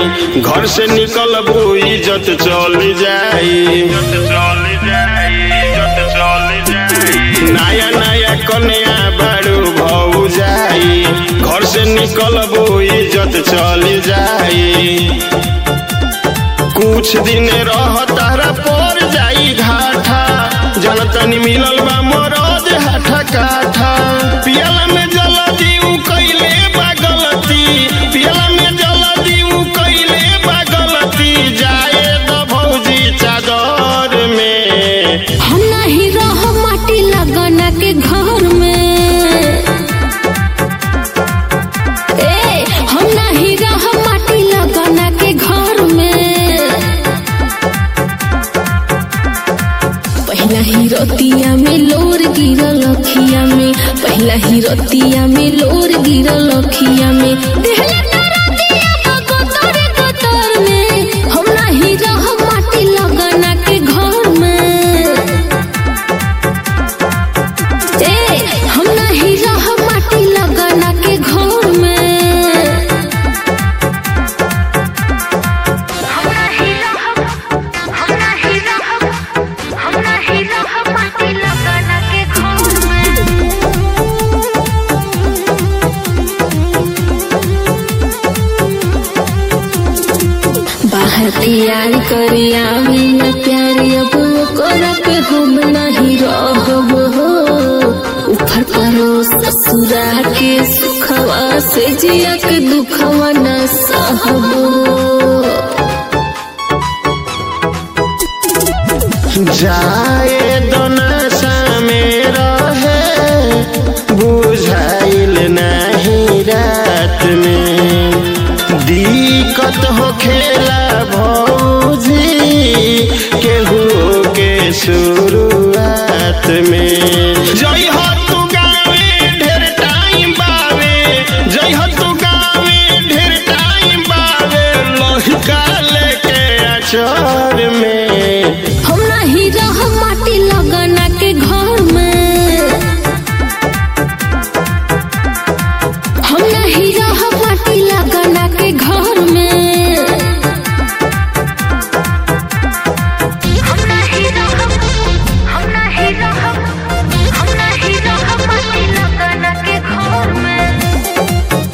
जाई घर से निकलबू इज्जत चल जाई नया नया कन्या बारू भौ जाई घर से निकलबू इज्जत चल जाई कुछ दिन रह तारा पर जाई घाटा जनतनी मिलल बा मरद हाथा काठा पियला में जल दीऊ कैले बा गलती पियला में जल दीऊ कैले बा गलती जाए द भौजी चादर में हम नहीं रह माटी लगना के घर में ए हम नहीं रह माटी लगना के घर में पहला ही रतिया में लोर गिरल अखिया में पहला ही रतिया में लोर गिरल अखिया में देहला तारा दिया बा गोतर गोतर में हम नहीं रह माटी लगना के घर में ए हम नहीं रह माटी लगना के घर में हम नहीं रहब हम नहीं रहब हम नहीं रहब माटी लगना के घर में बाहर तैयार करिया बिना प्यारी अब कर पे हम नहीं रहब हो ऊपर करो ससुरा के सुखवा से जिया के दुखवा न सहब जाए दोनसा में रहे बुझाइल नहीं रात में दिक्कत हो खेला भौजी केहू के शुरुआत में जई हो तू गावे ढेर टाइम बावे जई हो तू गावे ढेर टाइम बावे लहिका लेके अचर में हम नहीं रह माटी लगना के घर में हम नहीं रह माटी लगना के घर में हम नहीं रहब हम नहीं रहब हम नहीं रहब माटी लगना के घर में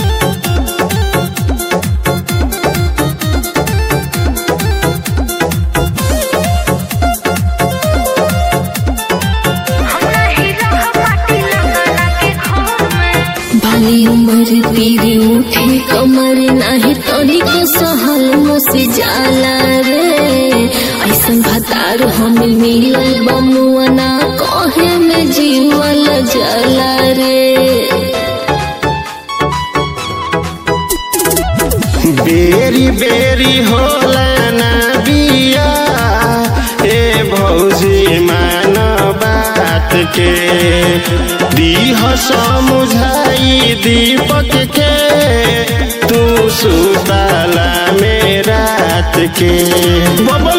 हम नहीं रहब माटी लगना के घर में बाली उमर पीरी उठे कमर नाही तोरी को सहल मुसे जाला रे ऐसन भतार हम मिलल बमुआना कहे में जीवल जला रे बेरी बेरी होला ना बिया ए भौजी मान बात के दीह समुझाई दीपक के तू सुताला में रात के बबल